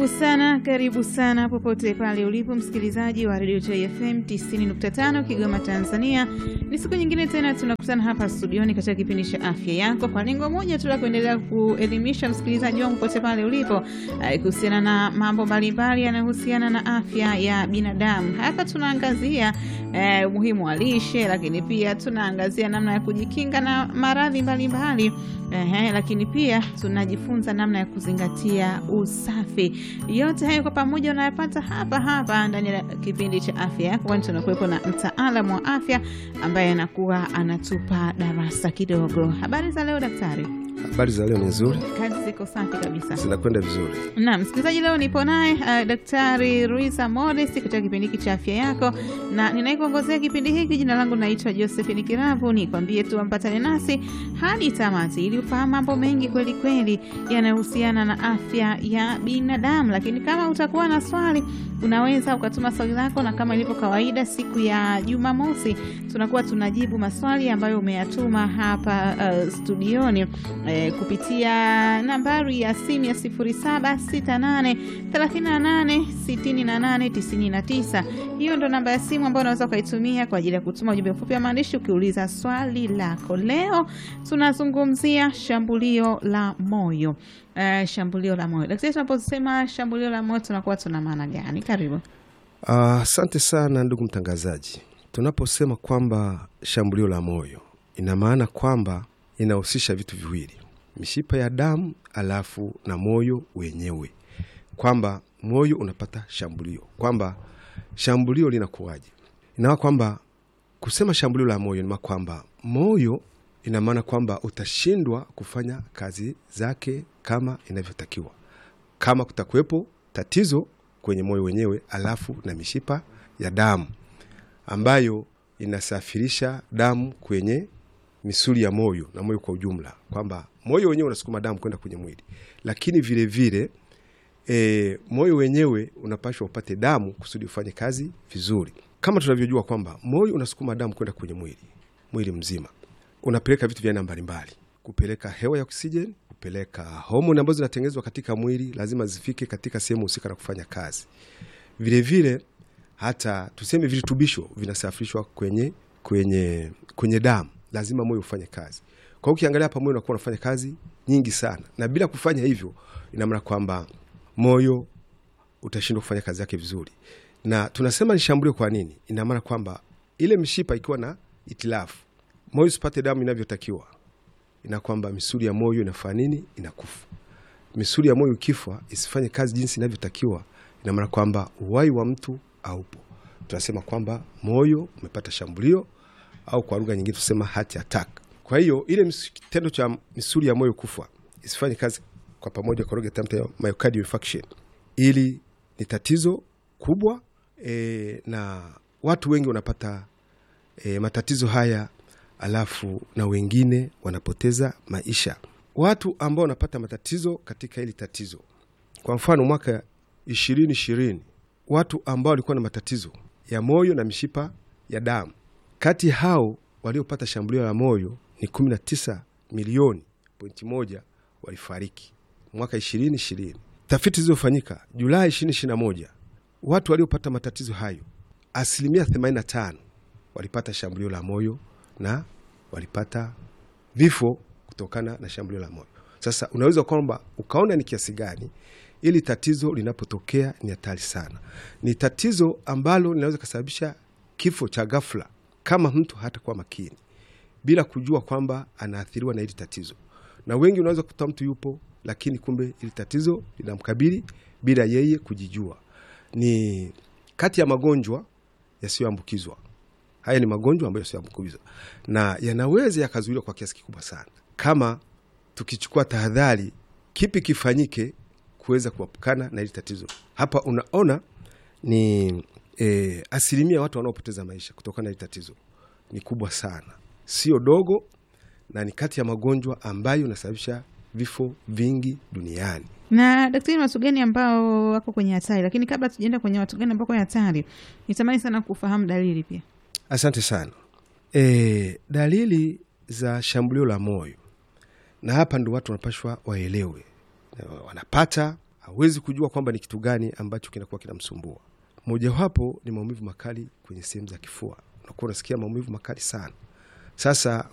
sana karibu sana popote pale ulipo msikilizaji wa redio Joy FM 90.5 Kigoma, Tanzania. Ni siku nyingine tena tunakutana hapa studioni katika kipindi cha afya yako, kwa lengo moja tu la kuendelea kuelimisha msikilizaji wangu popote pale ulipo kuhusiana na mambo mbalimbali yanayohusiana na afya ya binadamu. Hapa tunaangazia eh, umuhimu wa lishe, lakini pia tunaangazia namna ya kujikinga na maradhi mbalimbali eh, lakini pia tunajifunza namna ya kuzingatia usafi. Yote hayo kwa pamoja unayapata hapa hapa ndani ya kipindi cha afya yako, kwani tunakuwepo na mtaalamu wa afya ambaye anakuwa anatupa darasa kidogo. Habari za leo daktari? Habari za leo ni nzuri, Kazi ziko safi kabisa. zinakwenda vizuri. Na msikilizaji, leo nipo naye uh, Daktari Ruisa Modest katika kipindi hiki cha afya yako, na ninayekuongozea kipindi hiki, jina langu naitwa Josephine Kiravu. Nikwambie tu ampatane nasi hadi tamati ili ufahamu mambo mengi kweli kweli yanayohusiana na afya ya binadamu. Lakini kama utakuwa na swali, unaweza ukatuma swali lako, na kama ilivyo kawaida, siku ya Jumamosi tunakuwa tunajibu maswali ambayo umeyatuma hapa uh, studioni eh, kupitia nambari ya simu ya 0768386899. Hiyo ndo namba ya simu ambayo unaweza ukaitumia kwa ajili ya kutuma ujumbe mfupi wa maandishi ukiuliza swali lako. Leo tunazungumzia shambulio la moyo. Eh, shambulio la moyo. Daktari, tunaposema shambulio la moyo tunakuwa tuna maana gani? Karibu. Asante sana ndugu mtangazaji. Tunaposema kwamba shambulio la moyo, ina maana kwamba inahusisha vitu viwili, mishipa ya damu alafu na moyo wenyewe, kwamba moyo unapata shambulio, kwamba shambulio linakuwaje? Inamaa kwamba kusema shambulio la moyo ni kwamba moyo, ina maana kwamba utashindwa kufanya kazi zake kama inavyotakiwa, kama kutakuwepo tatizo kwenye moyo wenyewe, alafu na mishipa ya damu ambayo inasafirisha damu kwenye misuli ya moyo na moyo kwa ujumla, kwamba moyo wenyewe unasukuma damu kwenda kwenye mwili, lakini vile vile e, moyo wenyewe unapashwa upate damu kusudi ufanye kazi vizuri, kama tunavyojua kwamba moyo unasukuma damu kwenda kwenye mwili, mwili mzima unapeleka vitu vya aina mbalimbali, kupeleka hewa ya oksijeni, kupeleka homoni ambazo zinatengenezwa katika mwili, lazima zifike katika sehemu husika na kufanya kazi. Vile vile hata tuseme virutubisho vinasafirishwa kwenye, kwenye, kwenye damu lazima moyo ufanye kazi. Kwa hiyo ukiangalia hapa moyo unakuwa unafanya kazi nyingi sana, na bila kufanya hivyo, ina maana kwamba moyo utashindwa kufanya kazi yake vizuri. Na tunasema ni shambulio. Kwa nini? Ina maana kwamba ile mishipa ikiwa na itilafu, moyo usipate damu inavyotakiwa, ina kwamba misuli ya moyo inafanya nini? Inakufa. Misuli ya moyo ikifa, isifanye kazi jinsi inavyotakiwa, ina maana kwamba uhai wa mtu haupo. Tunasema kwamba moyo umepata shambulio au kwa lugha nyingine tusema heart attack. Kwa hiyo ile kitendo cha misuli ya moyo kufa isifanye kazi kwa pamoja, kwa lugha ya myocardial infarction, ili ni tatizo kubwa e, na watu wengi wanapata e, matatizo haya, alafu na wengine wanapoteza maisha. Watu ambao wanapata matatizo katika hili tatizo, kwa mfano mwaka ishirini ishirini watu ambao walikuwa na matatizo ya moyo na mishipa ya damu kati hao waliopata shambulio la moyo ni 19 milioni pointi moja walifariki mwaka 2020. Tafiti zilizofanyika Julai 2021, watu waliopata matatizo hayo asilimia 85 walipata shambulio la moyo na walipata vifo kutokana na shambulio la moyo. Sasa unaweza kwamba ukaona ni kiasi gani ili tatizo linapotokea ni hatari sana. Ni tatizo ambalo linaweza kusababisha kifo cha ghafla kama mtu hatakuwa makini bila kujua kwamba anaathiriwa na hili tatizo. Na wengi unaweza kukuta mtu yupo, lakini kumbe hili tatizo linamkabili bila yeye kujijua. Ni kati ya magonjwa yasiyoambukizwa. Haya ni magonjwa ambayo yasiyoambukizwa na yanaweza yakazuiliwa kwa kiasi kikubwa sana kama tukichukua tahadhari, kipi kifanyike kuweza kuepukana na hili tatizo. Hapa unaona ni e, asilimia ya watu wanaopoteza maisha kutokana na hili tatizo ni kubwa sana, sio dogo, na ni kati ya magonjwa ambayo yanasababisha vifo vingi duniani. Na daktari, ni watu gani ambao wako kwenye hatari? Lakini kabla tujaenda kwenye watu gani ambao kwenye hatari, nitamani sana kufahamu dalili pia. Asante sana. E, dalili za shambulio la moyo, na hapa ndo watu wanapashwa waelewe, wanapata hawezi kujua kwamba ni kitu gani ambacho kinakuwa kinamsumbua. Mojawapo ni maumivu makali kwenye sehemu za kifua, unakuwa unasikia maumivu makali sana. Sasa